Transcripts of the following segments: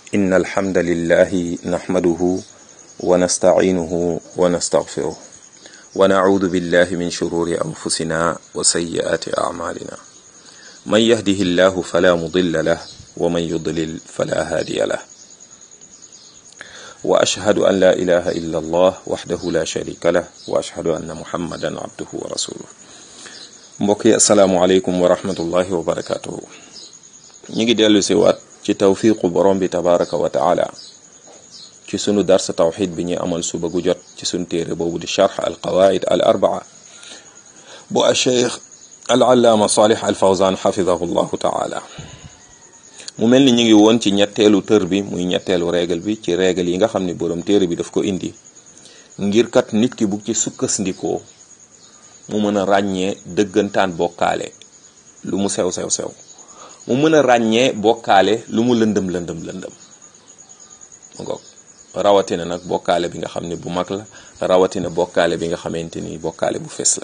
إن الحمد لله نحمده ونستعينه ونستغفره ونعوذ بالله من شرور أنفسنا وسيئات أعمالنا من يهده الله فلا مضل له ومن يضلل فلا هادي له وأشهد أن لا إله إلا الله وحده لا شريك له وأشهد أن محمدا عبده ورسوله mbokk yi asalaamualeykum wa rahmatullahi wa barakatuhu ñu ngi dellu si waat ci tawfiqu borom bi tabaraka wa taala ci sunu darsa tawxid bi ñuy amal suba gu jot ci sunu téere boobu di charx al qawaid al arbaa bu al cheikh al allaama salih al fawzan xafidahu llahu taala mu mel ni ñu ngi woon ci ñetteelu tër bi muy ñetteelu règle bi ci règle yi nga xam ne borom téere bi daf ko indi ngir kat nit ki bu ci sukkasndikoo mu mën a ràññee dëggantaan bokkaale lu mu sew sew sew mu mën a ràññee bokkaale lu mu lëndëm lëndëm lëndëm ngoog rawatina nag bokkaale bi nga xam ne bu mag la rawatina bokkaale bi nga xamante ni bokkaale bu fes la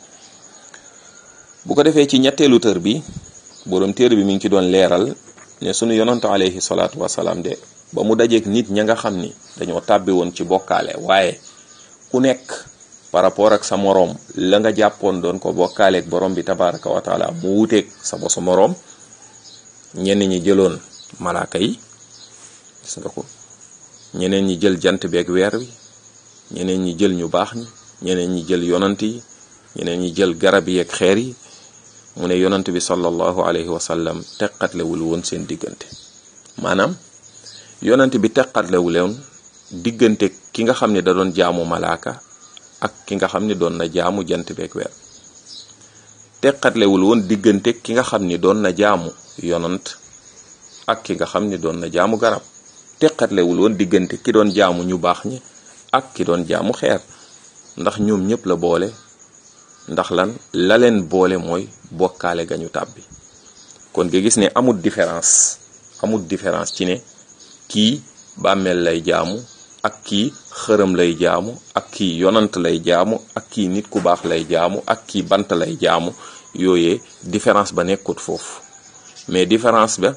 bu ko defee ci ñetteelu tër bi borom téere bi mi ngi ci doon leeral ne sunu yonantu alayhi salaatu wasalaam de ba mu dajeek nit ña nga xam ni dañoo tàbbi woon ci bokkaale waaye ku nekk par rapport ak sa moroom la nga jàppoon doon ko bokkaaleeg borom bi tabaraka wa taala mu wuteeg sa bosu moroom ñenn ñi jëloon malaaka yi gis nga ko ñeneen ñi jël jant beeg weer wi ñeneen ñi jël ñu baax ñi ñeneen ñi jël yonant yi ñeneen ñi jël garab yi ak xeer yi mu ne yonant bi sallallahu alayhi wa sallam teqatlewul woon seen diggante maanaam yonant bi teqatlewul woon diggante ki nga xam ne da doon jaamu malaaka ak ki nga xam ni doon na jaamu jant beeg weer teqatlewul woon diggante ki nga xam ni doon na jaamu yonant ak ki nga xam ni doon na jaamu garab teqatlewul woon diggante ki doon jaamu ñu baax ñi ak ki doon jaamu xeer ndax ñoom ñëpp la boole ndax lan la leen boole mooy bokkaale gañu tàbbi kon nga gis ne amul différence amul différence ci ne kii bàmmeel lay jaamu ak kii xërëm lay jaamu ak kii yonant lay jaamu ak kii nit ku baax lay jaamu ak kii bant lay jaamu yooyee différence ba nekkut foofu mais différence ba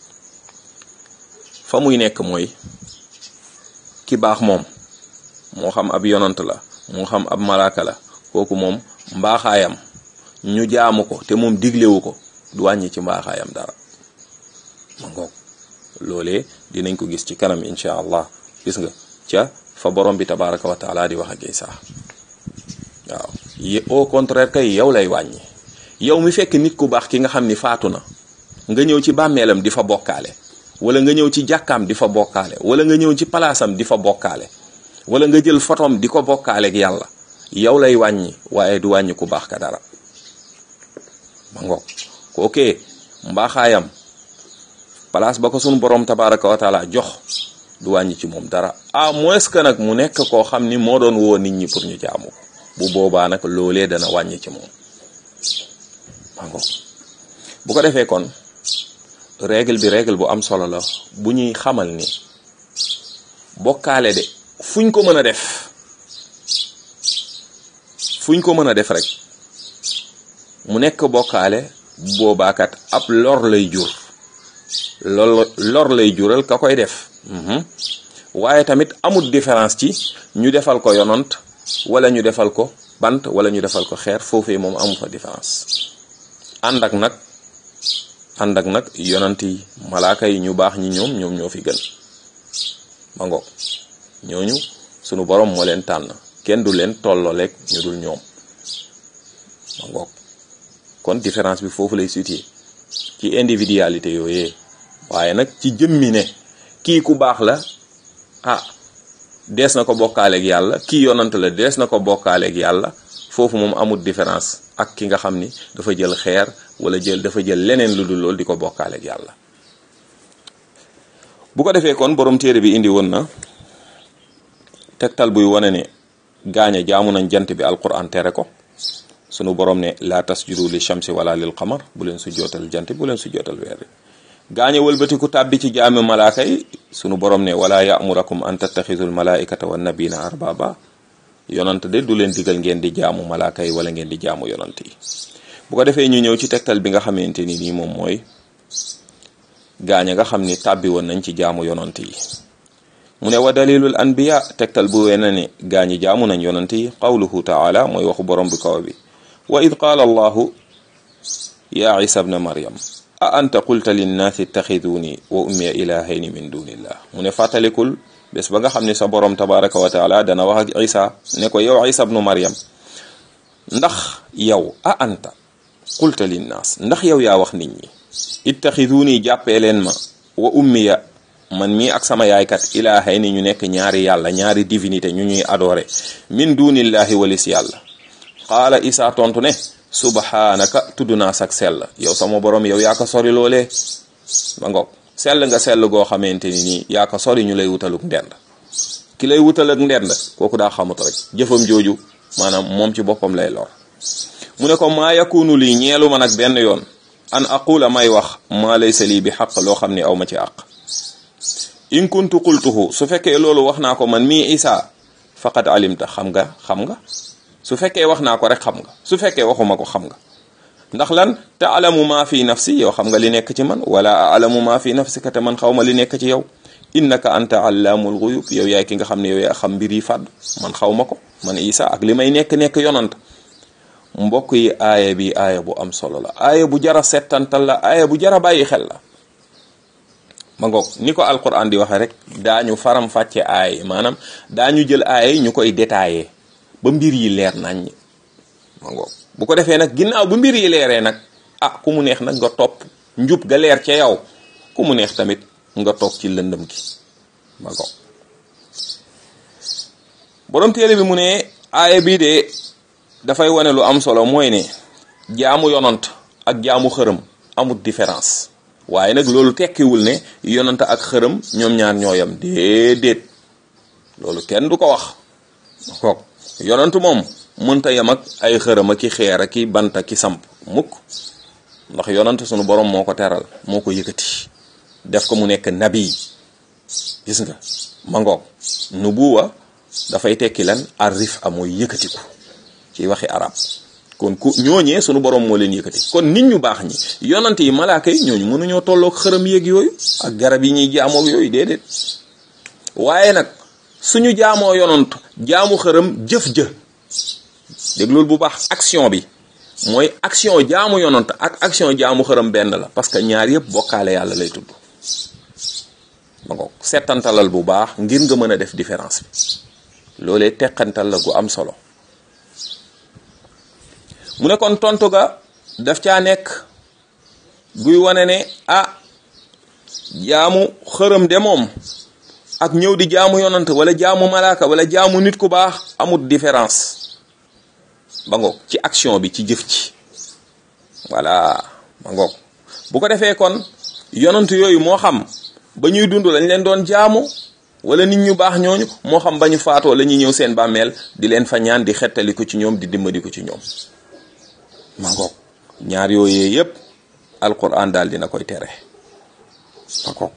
fa muy nekk mooy ki baax moom moo xam ab yonant la moo xam ab malaaka la kooku moom mbaaxaayam ñu jaamu ko te moom diglewu ko du wàññi ci mbaaxaayam dara ma ngoog loolee dinañ ko gis ci kanam incha allah gis nga ca fa borom bi tabaraka wa taala di wax ak Isa waaw au contraire kay yow lay wàññi yow mi fekk nit ku baax ki nga xam ni faatu na nga ñëw ci bàmmeelam di fa bokkaale wala nga ñëw ci jàkkaam di fa bokkaale wala nga ñëw ci palaasam di fa bokkaale wala nga jël fotom di ko bokkaaleeg yàlla yow lay wàññi waaye du wàññi ku baax ka dara ma ngoog kookee mbaaxaayam palaas ba ko sunu borom tabaraka wa taala jox du wàññi ci moom dara à moins que nag mu nekk koo xam ni moo doon woo nit ñi pour ñu jaamu bu boobaa nag loolee dana wàññi ci moom mango bu ko defee kon règle bi règle bu am solo la bu ñuy xamal ni bokkaale de fuñ ko mën a def fuñ ko mën a def rek mu nekk bokkaale boobaakat ab lor lay jur lor lor lay jural ka koy def waaye tamit amul différence ci ñu defal ko yonant wala ñu defal ko bant wala ñu defal ko xeer foofee moom amu fa différence ànd ak nag ànd ak nag yonant yi malaaka yi ñu baax ñi ñoom ñoom ñoo fi gën ma ngoog ñooñu sunu borom moo leen tànn kenn du leen tollooleeg ñu dul ñoom ma ngoog kon différence bi foofu lay situé ci individualité yooyee waaye nag ci jëmmi ne kii ku baax la ah dees na ko bokkaaleeg yàlla kii yonant la dees na ko bokkaaleeg yàlla foofu moom amul différence ak ki nga xam ni dafa jël xeer wala jël dafa jël leneen lu dul lool di ko bokkaaleeg yàlla bu ko defee kon borom téere bi indi woon na tegtal buy wane ne gaañe jaamu nañ jant bi alquran tere ko sunu borom ne la tasjudu li shamsi wala lil qamar bu leen su jootal jant bu leen su jootal weer bi gaañe wëlbatiku tàbbi ci jaami malaaka yi sunu borom ne wala ya'murakum an tattaxidul malaikata wan nabina arbaba yonant de du leen digal ngeen di jaamu malaaka yi wala ngeen di jaamu yonant yi bu ko defee ñu ñëw ci tegtal bi nga xamante ni nii moom mooy gaañ nga xam ni tàbbi woon nañ ci jaamu yonant yi mu ne wa dalilul anbiya tegtal bu wee na ne gaañi jaamu nañ yonant yi qawluhu taala mooy waxu borom bi kaw bi wa id qaala allahu ya isa bna maryam a anta qulta linnaasi ittaxiduni wa ummiya ilahayni min dunillah mu ne fàttalikul bés ba nga xam ne sa borom tabaraka wa taala dana wax ak isa ne ko yow isa bnu maryam ndax yow a anta qulta linnaas ndax yow yaa wax nit ñi ittaxiduni jàppee leen ma wa ummiya man mii ak sama yaaykat ilaahay ni ñu nekk ñaari yàlla ñaari divinité ñu ñuy adoré min dunillahi walis yàlla qaala isa tontu ne subhaanaka tudd naa sak sell yow sama borom yow yaa ko sori loolee ma ngoog sell nga sell goo xamante ni nii yaa ko sori ñu lay wutaluk ndend ki lay wutal ak ndend kooku daa xamut rek jëfam jooju maanaam moom ci boppam lay lor mu ne ko maa yakunu lii ñeelu ma nag benn yoon an aqula may wax maa laysa lii bi xaq loo xam ne aw ma ci àq in kuntu qultuhu su fekkee loolu wax naa ko man mii isa faqad alimta xam nga xam nga su fekkee wax naa ko rek xam nga su fekkee waxuma ko xam nga ndax lan taalamu maa fi nafsi yow xam nga li nekk ci man wala alamu maa fi nafsika te man xaw ma li nekk ci yow innaka anta allaamul guyub yow yaay ki nga xam ne yow yaa xam mbir yi fàdd man xaw ma ko man isa ak li may nekk nekk yonant mbokk yi aaya bi aaya bu am solo la aaya bu jara settantal la aaya bu jara bàyyi xel la ma ngoog ni ko alquran di waxee rek daañu faram fàcce aaya maanaam daañu jël aaya yi ñu koy détaillé ba mbir yi leer nañ ma ngoog bu ko defee nag ginnaaw bu mbir yi leeree nag ah ku mu neex nag nga topp njub ga leer ca yow ku mu neex tamit nga toog ci lëndëm gi ma ngoog borom téere bi mu ne aaya bii de dafay wane lu am solo mooy ne jaamu yonant ak jaamu xërëm amut différence waaye nag loolu tekkiwul ne yonant ak xërëm ñoom ñaar ñooyam déedéet loolu kenn du ko wax kook yonant moom mënta yem ak ay xërëm ak ki xeer ak ki bant ak ki samp mukk ndax yonant sunu borom moo ko teral moo ko yëkkati def ko mu nekk nabi gis nga ma ngoog nubuwa dafay tekki lan arif a mooy yëkkatiku ci waxi arab kon ku ñooñee sunu borom moo leen yëkkati kon nit ñu baax ñi yonante yi malaaka yi ñooñu mënuñoo tolloog xërëm yéeg yooyu ak garab yi ñuy jaamoog yooyu déedéet waaye nag suñu jaamoo yonant jaamu xërëm jëf jë dégg loolu bu baax action bi mooy action jaamu yonant ak action jaamu xërëm benn la parce que ñaar yëpp bokkaale yàlla lay tudd ma ngoog settantalal bu baax ngir nga mën a def différence bi loolee teqantal la gu am solo mu ne kon tontu ga daf caa nekk guy wane ne ah jaamu xërëm de moom ak ñëw di jaamu yonant wala jaamu malaaka wala jaamu nit ku baax amut différence ba ngoog ci action bi ci jëf ci voilà ba ngoog bu ko defee kon yonant yooyu moo xam ba ñuy dund lañ leen doon jaamu wala nit ñu baax ñooñu moo xam ba ñu faatoo la ñuy ñëw seen bàmmeel di leen fa ñaan di xettali ko ci ñoom di dimbali ko ci ñoom ma ngoog ñaar yooyee yépp alquran daal dina koy tere ma ngoog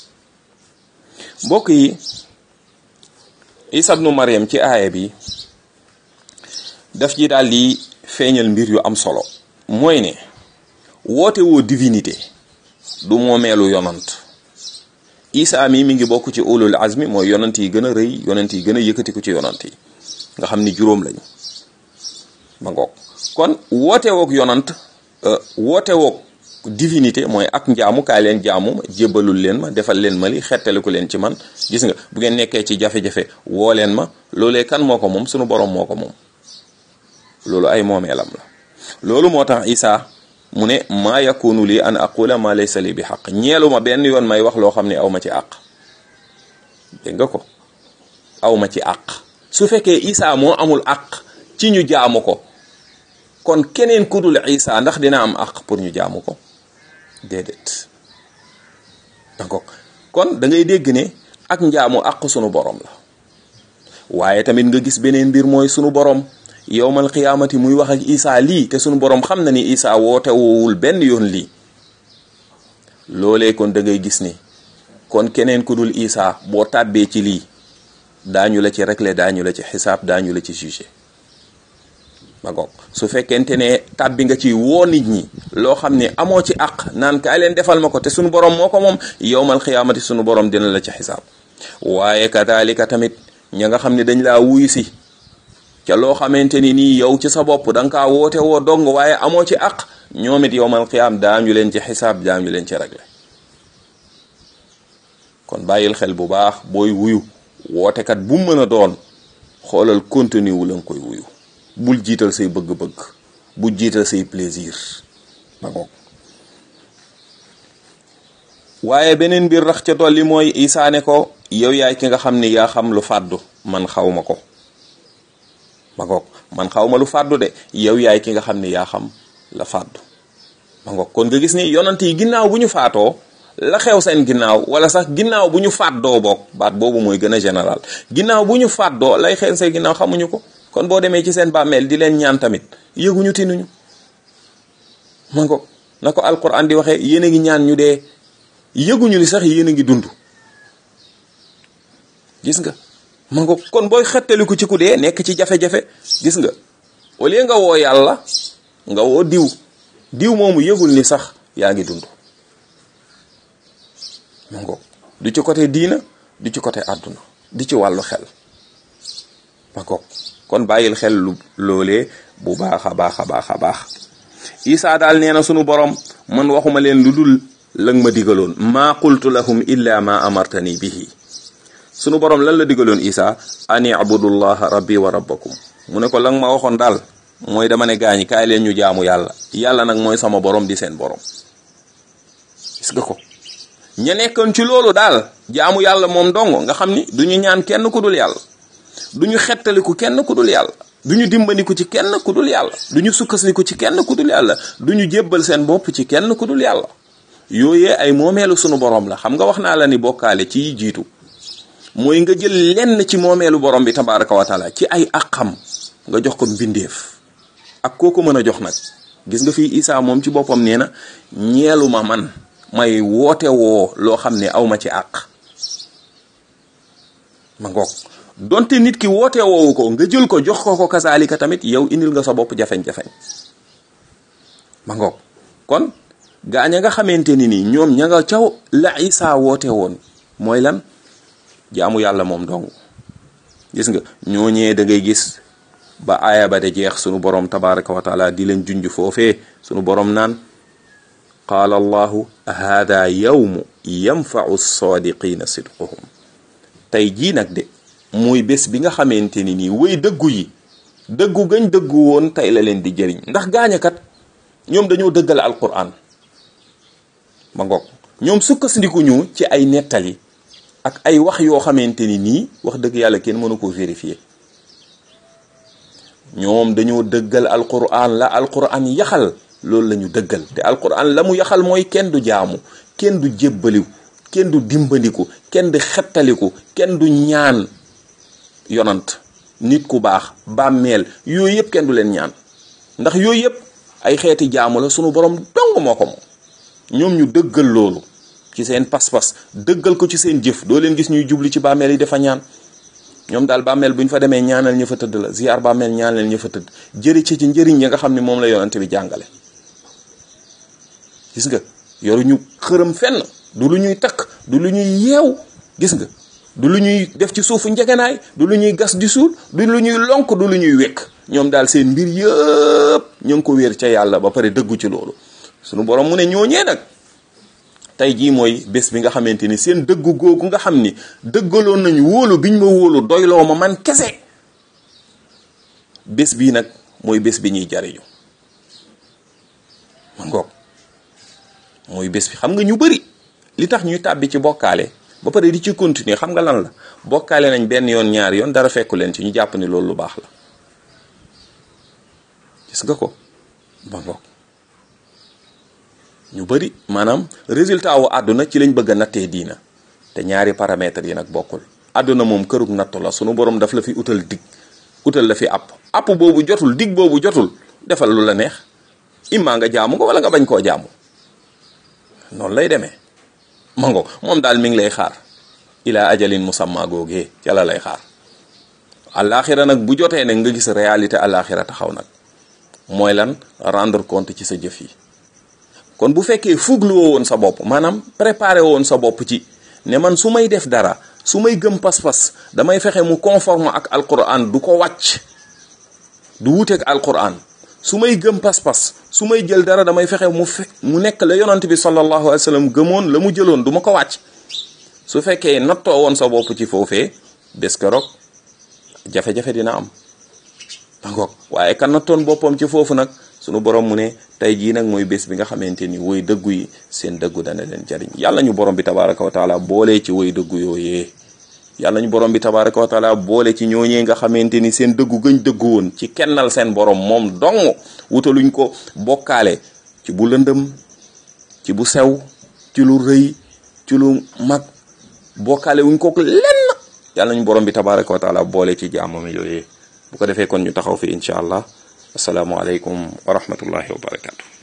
mbokk yi isa ibnu maryam ci aaya bi daf ji daal di feeñal mbir yu am solo mooy ne woote woo divinité du moomeelu yonant isa mi mi ngi bokk ci ulul azmi mooy yonant yi gën a rëy yonant yi gën a yëkkati ko ci yonant yi nga xam ni juróom lañu ma ngoog kon woote woog yonant woote woog divinité mooy ak njaamu kaay leen jaamu ma jébbalul leen ma defal leen ma li xettaliku leen ci man gis nga bu ngeen nekkee ci jafe-jafe woo leen ma loolee kan moo ko moom sunu borom moo ko moom loolu ay moomeelam la loolu moo tax isa mu ne maa yakunu lii an aqula ma laysa li bi xaq ñeelu ma benn yoon may wax loo xam ne aw ma ci àq dégg nga ko aw ma ci àq su fekkee isa moo amul àq ci ñu jaamu ko kon keneen ku dul isa ndax dina am àq pour ñu jaamu ko déedéet d'accord kon da ngay dégg ne ak njaamu àq sunu borom la waaye tamit nga gis beneen mbir mooy sunu borom yowmal qiyaamati muy wax ak isa lii te sunu borom xam na ni isa woote woowul benn yoon lii loolee kon da ngay gis ni kon keneen ku dul isa boo tàbbee ci lii daañu la ci régler daañu la ci xisaab daañu la ci jugé ma goog su fekkente ne tàbbi nga ci woo nit ñi loo xam ne amoo ci àq naan kaay leen defal ma ko te sunu borom moo ko moom yowmal xiyaamati sunu borom dina la ci xisaab waaye kadalika tamit ña nga xam ne dañ laa wuyu si ca loo xamante ni nii yow ci sa bopp da nga kaa woote woo dong waaye amoo ci àq ñoom it yowmal xiyaam daañu leen ci xisaab daañu leen ci réglé kon bàyyil xel bu baax booy wuyu wootekat bu mën a doon xoolal contenu wu la nga koy wuyu bul jiital say bëgg-bëgg bul jiital say plaisir ba ngoog waaye beneen mbir rax ca dolli mooy isaane ko yow yaay ki nga xam ni yaa xam lu fàddu man xaw ma ko ba ngoog man xaw ma lu fàddu de yow yaay ki nga xam ni yaa xam la fàddu ba ngoog kon nga gis ni yonant yi ginnaaw bu ñu faatoo la xew seen ginnaaw wala sax ginnaaw bu ñu fàddoo boog baat boobu mooy gën a général ginnaaw bu ñu fàddoo lay xew seen ginnaaw xamuñu ko kon boo demee ci seen bàmmeel di leen ñaan tamit yëguñu tinuñu ma ngoog na ko alquran di waxee yéen a ngi ñaan ñu dee yëguñu ni sax yéen a ngi dund gis nga ma ngoog kon booy xettaliku ci ku dee nekk ci jafe-jafe gis nga au lieu nga woo yàlla nga woo diw diw moomu yëgul ni sax yaa ngi dund ma ngoog du ci côté diina du ci côté àdduna di ci wàllu xel ma ngoog kon bàyyil xel lu loolee bu baax a baax a baax a baax isaa daal nee na sunu borom man waxuma leen lu dul lang ma digaloon maa qultu lahum illa ma amartani bihi sunu borom lan la digaloon isaa an ibudullaha rabbi wa rabbakum mu ne ko lang ma waxoon daal mooy dama ne gaañi kaay leen ñu jaamu yàlla yàlla nag mooy sama borom di seen borom gis nga ko ña nekkoon ci loolu daal jaamu yàlla moom dong nga xam ni du ñu ñaan kenn ku dul yàlla du ñu xettaliku kenn ku dul yàlla du ñu dimbandiku ci kenn ku dul yàlla du ñu sukkandiku ci kenn ku dul yàlla du ñu jébbal seen bopp ci kenn ku dul yàlla yooyee ay moomeelu sunu borom la xam nga wax naa la ni bokkaale ci jiitu mooy nga jël lenn ci moomeelu borom bi tabaraka wa taala ci ay àqam nga jox ko mbindeef ak koo ko mën a jox nag gis nga fii Isaa moom ci boppam nee na ñeelu ma man may woote woo loo xam ne awma ci àq ma ngoog donte nit ki woote woowu ko nga jël ko jox ko ko kasaalika tamit yow indil nga sa bopp jafeñ-jafeñ ma ngoog kon gaaña nga xamante ni nii ñoom ña nga caw la Isaa woote woon mooy lan jaamu yàlla moom dong gis nga ñooñee da ngay gis ba aaya ba de jeex sunu borom tabaraka wa taala di leen junj foofee sunu borom naan qaala allahu hada yawmu yanfau sadiqina sidquhum tey jii nag de mooy bés bi nga xamante ni nii way dëggu yi dëggu gañ dëggu woon tey la leen di jëriñ ndax gaañakat ñoom dañoo dëggal alquran ma ngoog ñoom sukkandiku ñu ci ay nettali ak ay wax yoo xamante ni nii wax dëgg yàlla kenn mënu ko vérifier ñoom dañoo dëggal alquran la alquran yaxal loolu la ñu dëggal te alquran la mu yaxal mooy kenn du jaamu kenn du jébbaliw kenn du dimbandiku kenn du xettaliku kenn du ñaan yonant nit ku baax bàmmeel yooyu yëpp kenn du leen ñaan ndax yooyu yëpp ay xeeti jaamu la sunu borom dong moo ko moom ñoom ñu dëggal loolu ci seen pas-pas dëggal ko ci seen jëf doo leen gis ñuy jubli ci bàmmeel yi dafa ñaan ñoom daal bàmmeel bu ñu fa demee ñaanal ña fa tëdd la ziar bàmmeel ñaanal ña fa tëdd jëri ci ci njëriñ ya nga xam ne moom la yonante bi jàngale gis nga yoruñu xërëm fenn du lu ñuy takk du lu ñuy yeew gis nga du lu ñuy def ci suufu njegenaay du lu ñuy gas di suul du lu ñuy lonk du lu ñuy wekk ñoom daal seen mbir yëpp ñu ngi ko wéer ca yàlla ba pare dëggu ci loolu sunu borom mu ne ñooñee nag tey jii mooy bés bi nga xamante ni seen dëggu googu nga xam ni dëggaloon nañu wóolu biñ ma wóolu doyloo ma man kese bés bii nag mooy bés bi ñuy jariñu ma ngoog mooy bés bi xam nga ñu bari li tax ñuy tàbbi ci bokkaale ba pare di ci continuer xam nga lan la bokkaale nañ benn yoon ñaari yoon dara fekku leen ci ñu jàpp ni loolu lu baax la gis nga ko ba ngoog ñu bari maanaam résultat wu àdduna ci lañ bëgg a nattee diina te ñaari paramètres yi nag bokkul àdduna moom kërug nattu la sunu borom daf la fi utal dig utal la fi app app boobu jotul dig boobu jotul defal lu la neex immaa nga jaamu ko wala nga bañ koo jaamu noonu lay demee mango moom daal mi ngi lay xaar ila ajalin musamma googee ca la lay xaar alaxira nag bu jotee nag nga gis réalité alaxira taxaw nag mooy lan rendre compte ci sa jëf yi kon bu fekkee fugluwoo woon sa bopp maanaam préparé woon sa bopp ci ne man su may def dara su may gëm pas-pas damay fexe mu conforme ak alquran du ko wàcc du wuteeg alquran su may gëm pas-pas su may jël dara damay fexe mu fe mu nekk la yonant bi sallallahu alayhi wa sallam gëmoon la mu jëloon du ma ko wàcc su fekkee nattoo woon sa bopp ci foofee bés keroog jafe-jafe dina am dangoog waaye kan nattoon boppam ci foofu nag sunu borom mu ne tey jii nag mooy bés bi nga xamante ni woy dëggu yi seen dëggu dana leen jariñ yàlla ñu borom bi tabaraka wa taala boole ci woy dëggu yooyee yàlla ñu borom bi tabaraka wa taala boole ci ñooñee nga xamante ni seen dëggu gëñ dëggu woon ci kennal seen borom moom dong wutaluñ ko bokkaale ci bu lëndëm ci bu sew ci lu rëy ci lu mag bokkaale wuñ ko lenn yàlla ñu borom bi tabaraka wa taala boole ci jaamam yooyee bu ko defee kon ñu taxaw fi incha allah asalaamualeykum wa rahmatullahi wa barakatu